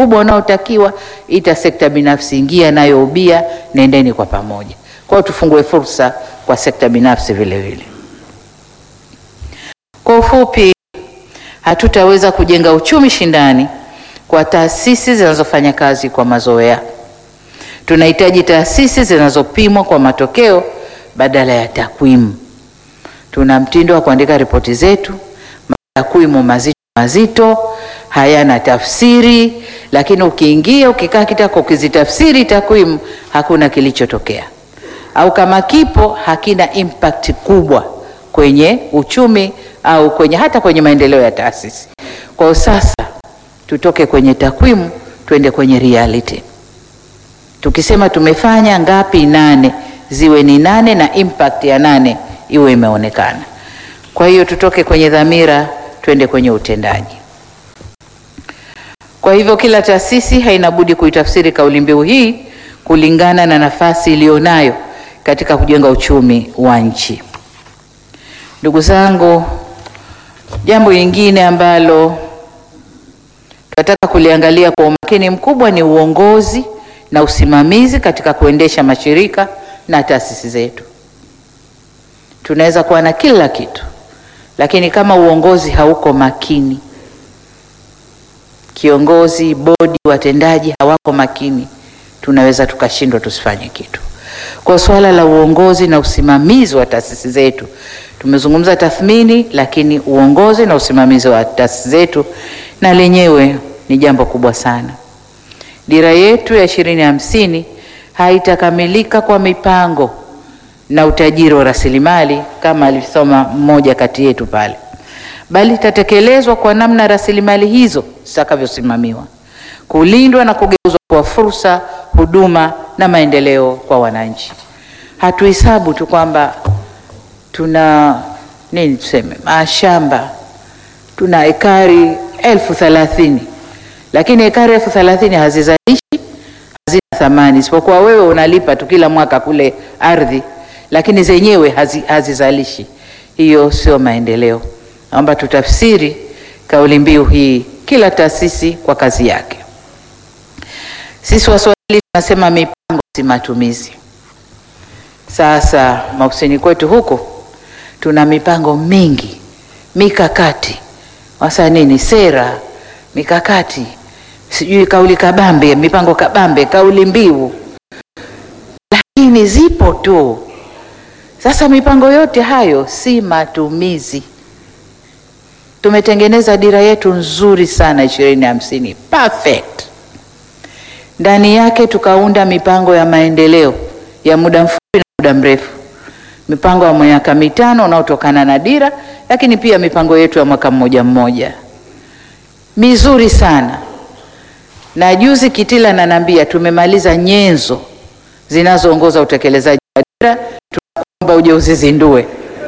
mkubwa unaotakiwa, ita sekta binafsi, ingia nayo ubia, nendeni kwa pamoja. Kwa hiyo tufungue fursa kwa sekta binafsi vile vile. Kwa ufupi, hatutaweza kujenga uchumi shindani kwa taasisi zinazofanya kazi kwa mazoea. Tunahitaji taasisi zinazopimwa kwa matokeo badala ya takwimu. Tuna mtindo wa kuandika ripoti zetu, takwimu mazito mazito, hayana tafsiri, lakini ukiingia ukikaa kitako ukizitafsiri takwimu hakuna kilichotokea, au kama kipo hakina impact kubwa kwenye uchumi au kwenye hata kwenye maendeleo ya taasisi. Kwa hiyo sasa tutoke kwenye takwimu twende kwenye reality. Tukisema tumefanya ngapi, nane, ziwe ni nane na impact ya nane iwe imeonekana. Kwa hiyo tutoke kwenye dhamira twende kwenye utendaji. Kwa hivyo kila taasisi haina budi kuitafsiri kauli mbiu hii kulingana na nafasi iliyonayo katika kujenga uchumi wa nchi. Ndugu zangu, jambo lingine ambalo tunataka kuliangalia kwa umakini mkubwa ni uongozi na usimamizi katika kuendesha mashirika na taasisi zetu. Tunaweza kuwa na kila kitu, lakini kama uongozi hauko makini, kiongozi, bodi, watendaji hawako makini, tunaweza tukashindwa tusifanye kitu. Kwa suala la uongozi na usimamizi wa taasisi zetu, tumezungumza tathmini, lakini uongozi na usimamizi wa taasisi zetu na lenyewe ni jambo kubwa sana. Dira yetu ya ishirini hamsini haitakamilika kwa mipango na utajiri wa rasilimali kama alisoma mmoja kati yetu pale, bali itatekelezwa kwa namna rasilimali hizo zitakavyosimamiwa, kulindwa na kugeuzwa kwa fursa, huduma na maendeleo kwa wananchi. Hatuhesabu tu kwamba tuna nini, tuseme mashamba, tuna ekari elfu thelathini lakini ekari elfu thelathini hazizalishi, hazina thamani, isipokuwa wewe unalipa tu kila mwaka kule ardhi, lakini zenyewe hazi, hazizalishi. Hiyo sio maendeleo. Naomba tutafsiri kauli mbiu hii, kila taasisi kwa kazi yake. Sisi Waswahili tunasema mipango si matumizi. Sasa maofisini kwetu huko tuna mipango mingi, mikakati, wasa nini, sera, mikakati sijui kauli kabambe, mipango kabambe, kauli mbiu, lakini zipo tu. Sasa mipango yote hayo si matumizi. Tumetengeneza dira yetu nzuri sana ishirini hamsini, perfect. Ndani yake tukaunda mipango ya maendeleo ya muda mfupi na muda mrefu, mipango ya miaka mitano unaotokana na dira, lakini pia mipango yetu ya mwaka mmoja mmoja mizuri sana na juzi Kitila ananiambia tumemaliza nyenzo zinazoongoza utekelezaji wa dira, tunakuomba uje uzizindue.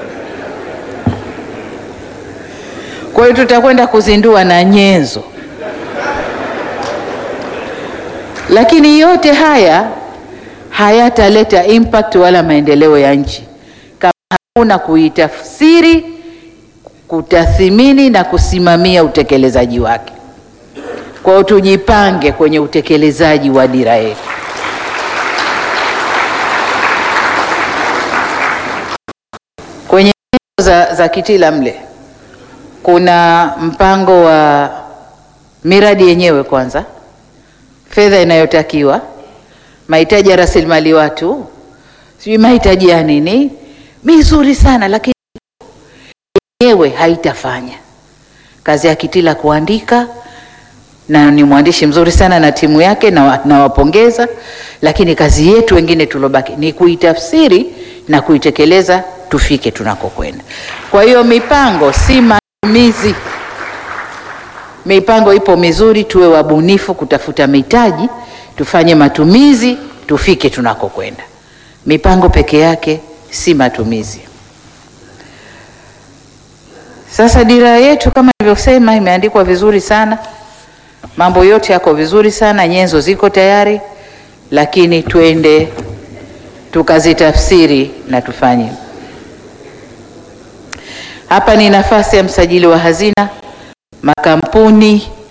Kwa hiyo tutakwenda kuzindua na nyenzo, lakini yote haya hayataleta impact wala maendeleo ya nchi kama hakuna kuitafsiri, kutathimini na kusimamia utekelezaji wake. Kwa hiyo tujipange kwenye utekelezaji wa dira yetu. Kwenye za, za Kitila mle kuna mpango wa miradi yenyewe, kwanza fedha inayotakiwa, mahitaji ya rasilimali watu, sijui mahitaji ya nini, mizuri sana, lakini yenyewe haitafanya kazi ya Kitila kuandika na ni mwandishi mzuri sana na timu yake nawapongeza, na lakini kazi yetu wengine tulobaki ni kuitafsiri na kuitekeleza tufike tunakokwenda. Kwa hiyo mipango si matumizi. Mipango ipo mizuri, tuwe wabunifu kutafuta mitaji, tufanye matumizi, tufike tunakokwenda. Mipango peke yake si matumizi. Sasa dira yetu kama nilivyosema, imeandikwa vizuri sana mambo yote yako vizuri sana, nyenzo ziko tayari, lakini twende tukazitafsiri na tufanye. Hapa ni nafasi ya msajili wa hazina, makampuni